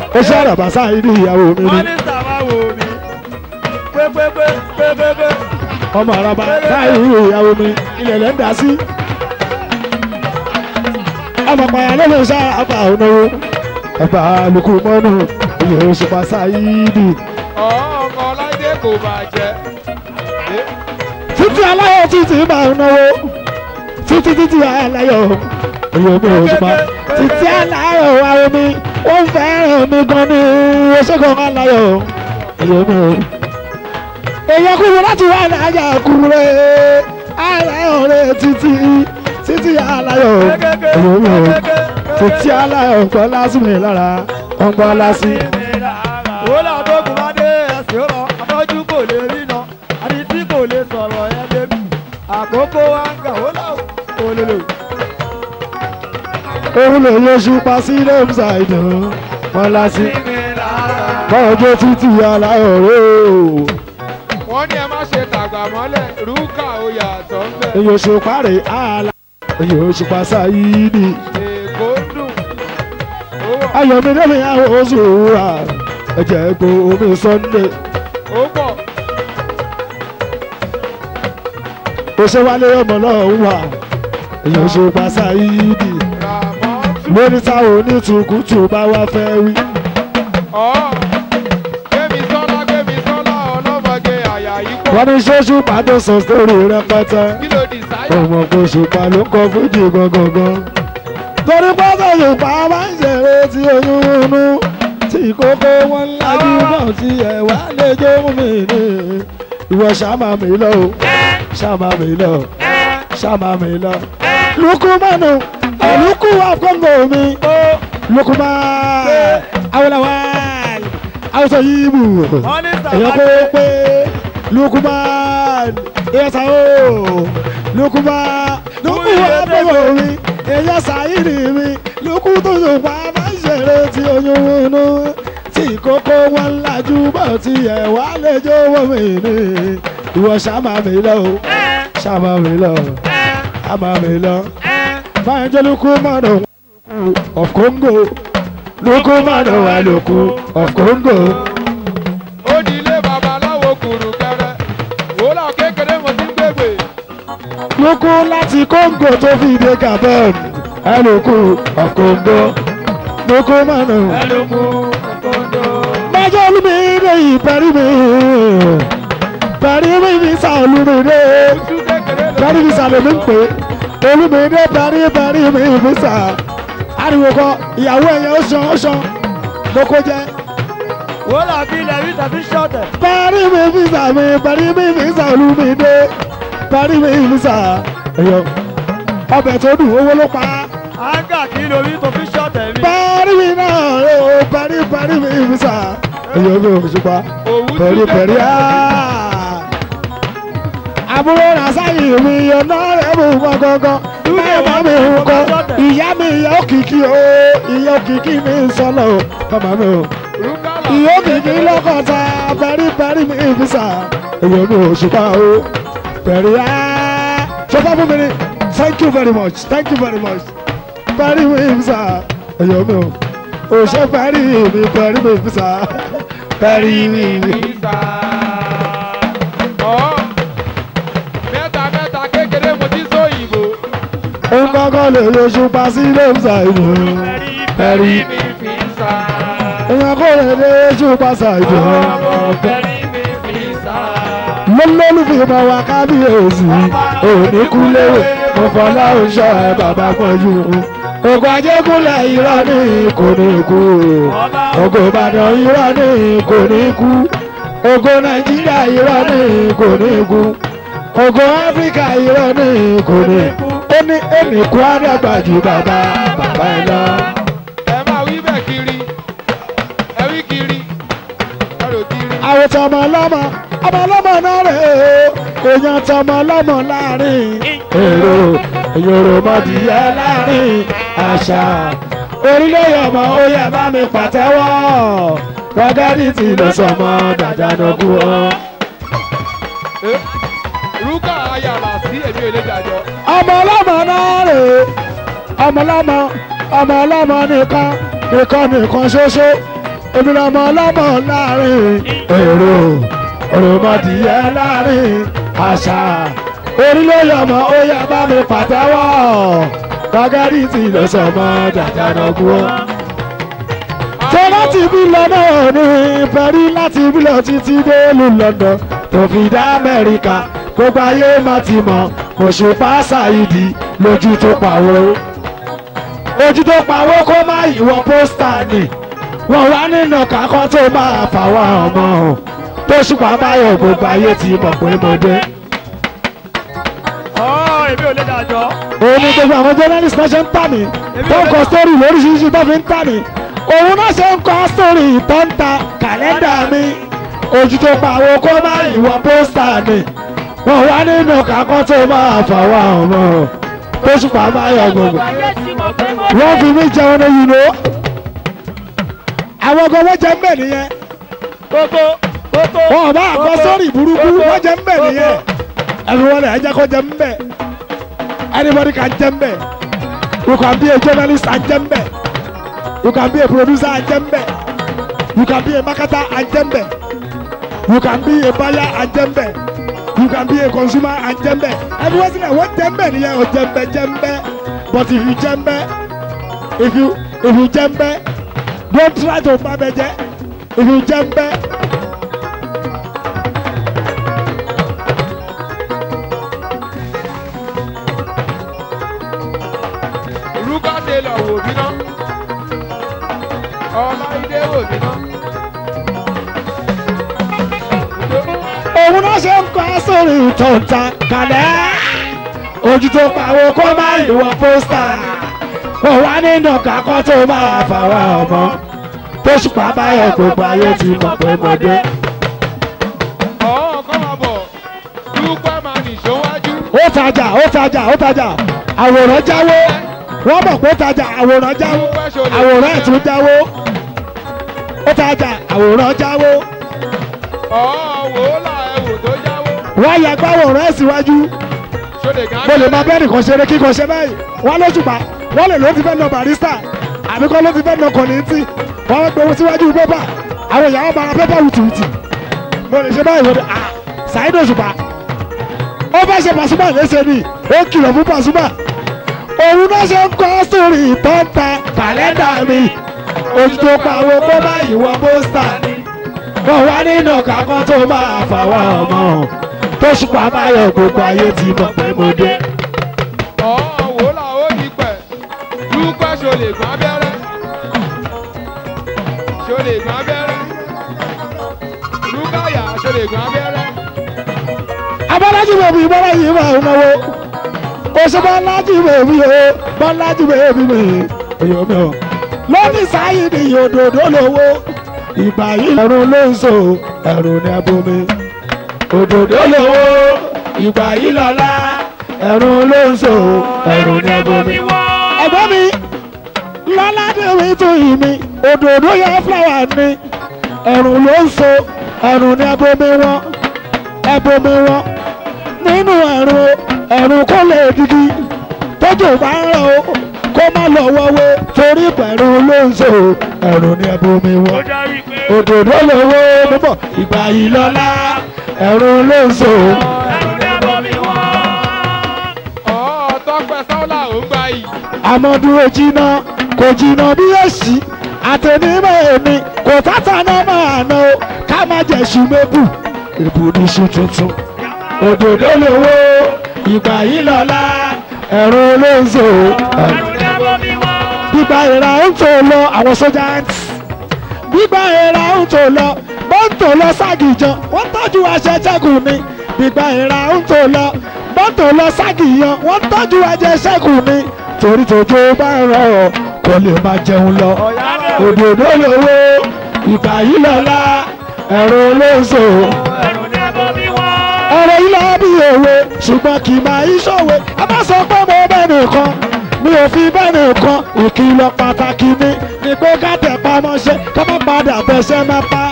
ó ṣe àràbà sáyidì ìyàwó mi ni wọ́n ní sàmà wò mí pépépé pépépé ọmọ àràbà sáyidì ìyàwó mi ilẹ̀ lẹ́ ń dá sí. ọmọ pààyàn ló lè ṣe àbà ònàwó ẹ̀bà lùkù mọ́nù ìyè òṣùpá sáyidì. ọmọ ọlájẹ kò bàjẹ́ títí aláyọ̀ títí máa ń náwó títí títí aláyọ̀ èyí omi òṣùpá títí aláyọ̀ àwọn mi ó ń fẹ́ràn mi gan ní oṣookan aláyọ̀ èyí omi ò. èyàn kúrú láti wá láyà kúrú rẹ̀ aláyọ̀ rẹ̀ títí títí aláyọ̀ èyí omi ò. títí aláyọ̀ gbọ́ lásìmì lára wọ́n gbọ́ lásì. wọ́lá tó kù bá dé ẹ̀sìn ó lọ afọ́jú kò lè rí iná àti tí kò lè sọ̀rọ̀ ẹ̀ débi àkókò wa ń gà wọ́lá òlòlò. òun lè yọ ṣùpá sí lẹ́mùsà ìdùn wọn lásì. bọ́ọ̀jọ́ títí aláyọ̀ rẹ̀ o. wọ́n ní ẹ má ṣe tàgbà mọ́lẹ̀ rúkà oyè àtọ̀ ń bẹ̀ èyí òṣùpá rẹ̀ àlà èyí òṣùpá sáyídì. èkó dùn ó wọ̀ ayọ̀mí lẹ́mi àwọn oṣù wúrà ẹ̀jẹ̀ egbò omi sunday. ó pọ̀ òṣèwálé ọmọ náà ń wà èyí òṣùpá sáyídì. ràmọ́tù lórí táwọn onítùkùtù bá wá fẹ́ wí. ọ̀ gbémi sọ́lá gbémi sọ́lá ọlọ́mọge àyà yìí pọ̀ wọ́n ní ṣóṣù pàdé sọ sórí rẹpẹtẹ. kí ló dì sáyà ọmọ kò ṣùpá ló kọ fújì gangan. torí pátá ṣùpá máa ń ṣeré tí oyún inú tí kókó wọn lájú náà tí ẹ̀wá lè jó mi ní. ìwọ ṣàmà mi lọ o ṣàmà mi lọ ṣàmà mi lọ. lukumanu olùkú wa kóńgò mi lukuma awolawal awuso yibu wọ́n ní èyàn kó sàmàdé pé lukuman ìyẹsà o lukuman lukú abẹ́wò mi èyàn sàyìnì mi lukú tó yòpá bá ń ṣeré tí oyún inú tí kókó wọn lajú bọ̀ tí ẹ̀ wá lè jówó mi ní ìwọ ṣàmà mi lọ o ṣàmà mi lọ ṣàmà mi lọ báyìí jẹ́ lukuman of Congo lukuman wà lóku of Congo. ó di ilé babaláwo kùrù kẹrẹ wòlá kékeré mo ti ń gbègbè lókù láti Congo tó fi dé Gabon ẹlòkù ọ̀kọ̀ǹgọ̀ lókù mọ́nà. ẹlòmú kòkòndó Májọ́ olúmídé yìí parí mi. Parí mi fi sa olúmídé. ojú kékeré ló Parí mi sa lèmi ń pè. Olúmídé parí parí mi fi sa. Ariwo kọ ìyàwó ẹ̀yẹ ó ṣan ó ṣan. Lóko jẹ́. wòlá bí ilẹ̀ rí tàbí ṣọ́ọ̀tẹ̀ Parí mi fi sa mi. Parí mi fi sa olúmídé. Parí mi fi sa. Ẹ̀yọ. Ọbẹ̀ tó dùn owó ló pa á. áńgà kí lórí tó fi ṣọ́ọ̀tẹ̀ mi Parí mi náà rè o, parí parí mi fi sà. Èyí omi òṣùpá, òwú pẹ̀rí pẹ̀rí á. Àbúrò Rasaki mi ọ̀nà rẹ̀ mú wọn gangan. Báyọ̀ bá mi hù kọ́. Ìyá mi ìyá òkìkí o, ìyá òkìkí mi ń sọ́nà o. Bàbá mi o. rúkàlà Ìyá òkìkí lọ́kọ̀ọ́ta, pẹ̀rí pẹ̀rí mi fi sà. Èyí omi òṣùpá o, pẹ̀rí á. Ṣọfá fún mi ni, thank you very much, thank you very much parí mi fisa ẹyọ mi o òṣè parí mi parí mi fisa parí mi. ìsà ọ̀ mẹ́ta mẹ́ta kékeré mo ti sọ ìbò òun kọ́kọ́ lè yọṣu pa sí ilé fisa ìlú parí. mi fi sà èèyàn kò lè lè yọṣu pa sa ìlú. ọmọ bẹ́rí mi fi sà lọ́lọ́lùfẹ́ máa wá kábíyèsí òní kúlẹ̀ mo fọlá oṣù ẹ̀ bàbá pọ̀jù. Ògùn Ajégúnlẹ̀ irọ́ ní kò ní kú. Ògùn Ìbàdàn irọ́ ní kò ní kú. Ògùn Nàìjíríà irọ́ ní kò ní kú. Ògùn Áfíríkà irọ́ ní kò ní kú. Ó ní èmi kú àdàgbà ju bàbá bàbá ẹ lọ. ẹ máa wí bẹ́ẹ̀ kiri ẹ wí kiri ẹ rò kiri. Àwọn tọmọ ọlọ́mọ ọmọ ọlọ́mọ náà rè é. Èèyàn tọmọ ọlọ́mọ láàrin. Èrò ìyòrò mọ̀dìyẹ láàrin àṣà. Orílẹ̀ ọmọ ó yẹ bá mi pàtẹ́wọ́. Rọ́gẹ́dì tí ló sọmọ dàdánù ọ. rúkà ayàlà sí èmi ò lè jàjọ. Ọmọ ọlọ́mọ náà rè é. Ọmọ ọlọ́mọ ọmọ ọlọ́mọ nìkan nìkan nìkan ṣoṣo. èmi lọmọ ọlọ́mọ láàrin èrò òròmọdìyẹ láàrin àṣà orílẹ̀ ọmọ ó yẹ bá mi pàtẹ́wọ́ gbàgádì tí lọ sọmọ jàjànà kú ọ. tó láti bí lọ náà ní pẹ̀rí láti bí lọ títí dé ìlú London tó fi dá Amẹ́ríkà gbogbo ayé má ti mọ̀ Òṣùpá Sáìdì lójú tó pàwọ́ ojú tó pawó kó má ìwọ pósítà ni wọn wá nínú kakọ tó máa fàwọn ọmọ o tó ṣùpá báyọ̀ gbogbo ayé ti mọ̀ pé mo dé. ọ̀ èmi ò lè dájọ́. òun ni gbogbo àwọn journalist náà ṣe ń tà mí tó ń kọ sítórì lóríṣiríṣi tó fi ń tà mí òun náà ṣe ń kọ sítórì tó ń ta kàlẹ́ndà mi ojú tó pawó kó má ìwọ pósítà ni wọn wá nínú kakọ tó máa fàwọn ọmọ o tó ṣùpá báyọ̀ gbogbo wọ́n fi mí jẹun ní yìí ló. àwọn ọgọ wọ́n jẹ mbẹ nìyẹn. kókó kókó. wọn ò bá àkọ sórí burúkú wọ́n jẹ mbẹ nìyẹn. everyone ẹ jẹ́ kó jẹ mbẹ. anybody can jẹ mbẹ. you can be a journalist and jẹ mbẹ. you can be a producer and jẹ mbẹ. you can be a marketer and jẹ mbẹ. you can be a buyer and jẹ mbẹ. you can be a consumer and jẹ mbẹ. everyone say wọ́n jẹ mbẹ nìyẹn o jẹ mbẹ jẹ mbẹ. But if you jembe, if you if you jembe, don't try to babeje. If you jembe, Rúkà Taylor wò mí ná. Ọláìdé wò mí ná. òun náà ṣe ń kọ́ sórí ìtọ̀ǹta kalẹ̀. Ojú tó pawó kó má ìwọ pósítà. Kò wá nínú kakọ́ tó máa fàwa ọmọ. Tó ṣùpá báyọ̀ gbogbo ayé ti mọ̀ pé mo dé. Ọ̀ọ́ kọ́ máa bọ̀. Dúpẹ́ máa nìṣó wájú. Ó tajà ó tajà ó tajà. Àwòrán jáwó. Wọ́n mọ̀ pé ó tajà àwòrán jáwó. Àwòrán ẹ̀ tún jáwó. Ó tajà àwòrán jáwó. Ọ̀ọ́ wò ó là ẹ̀wò tó jáwó. wọ́n yà gbáwòrán ẹ̀ síwájú Ṣọlẹ̀ gán. mo lè máa bẹ́ẹ̀ nìkan ṣeré kíkan ṣe báyìí wọ́n ló ṣùpá wọ́n lè ló ti fẹ́ nà barista àbí kọ́ ló ti fẹ́ nà kọ̀nìntì wọ́n wá gbé owó síwájú pépà àwọn ìyàwó máa ra pépà wìtìwìtì mo lè ṣe báyìí wọ́n dé ah Saheed Òṣùpá ó fẹ́ ṣe Pasuma léṣe ni ó kìlọ̀ fún Pasuma òun náà ṣe ń kọ́ sórí ìtọ́ta kàlẹ́ndà mi ojú tó pa owó kó bá ìwọ pósítà ni wọ́n wá nínú kakọ́ tó máa fàwọn ọmọ tó ṣùpá báyọ̀ gbogbo ayé ti mọ̀ pé mo dé. Ọ̀ọ́ wò ó là ó ní pẹ̀. Dúpẹ́ ṣọlẹ̀ gán abẹ́rẹ́. Ṣọlẹ̀ gán abẹ́rẹ́. Rúkàyà ṣọlẹ̀ gán abẹ́rẹ́. abọ́lájú bèbí bọ́lá yìí máa ń náwó o ṣe bọ́lájú bèbí o bọ́lájú bèbí mi èyàn mi o lónìí sáyé ni òdòdó lówó ìgbà yìí ẹ̀rùn ló ń so ẹ̀rùn ní abomi òdòdó lówó ìgbà yìí lọ́lá ẹ̀rùn ló ń so ẹ̀rùn ní abomi. ẹ̀gbọ́n mi lọ́ládéwì tó yìí mi òdòdó yẹ fúláwà ni ẹ̀rùn ló ń so ẹ̀rùn ní abomi wọn ẹbomi wọn nínú ẹ̀rùn ẹ̀rùn kó lè didi tójú bá ń rọ o kó má lọ wọ́wé torí pẹ̀lú ló ń so ẹ̀rùn ní ẹbomi wọn òdòdó lówó níbọ̀ ìgbà yìí lọ́lá ẹ̀rùn ló ń so. Ọ̀ọ́ tọ́pẹ́ sọ́là ò ń gbà yìí. àmọ́dúró jiná kò jiná bí èsì àtẹnimọ̀ èmi kò tátà náà máa ná o ká má jẹ́ ṣùmẹ́bù ìbùdíṣu tuntun òdòdó lówó ìgbà yìí lọ́lá ẹ̀rọ olóńzò gbígba ìra ń tò lọ àwọn sójà gbígba ìra ń tò lọ wọ́n ń tò lọ ságìjọ wọ́n tọ́jú aṣẹ́ṣẹ́kù ni gbígba ìra ń tò lọ wọ́n tò lọ ságìyàn wọ́n tọ́jú aṣẹ́ṣẹ́kù ni torí tójó bá ń rọ̀ ọ́ kò lè máa jẹun lọ òdòdó lówó ìgbà yìí lọ́lá ẹ̀rọ olóńzò ọ̀rọ̀ yìí lọ bí òwe ṣùgbọ́n kì í máa ìṣòwe ẹ má sọ pé mo bẹ́ẹ̀ nìkan mi ò fi bẹ́ẹ̀ nìkan ìkìlọ̀ pàtàkì mi ni pé ká tẹ̀ pamọ́ṣẹ́ ká má padà bẹ́sẹ̀ má pa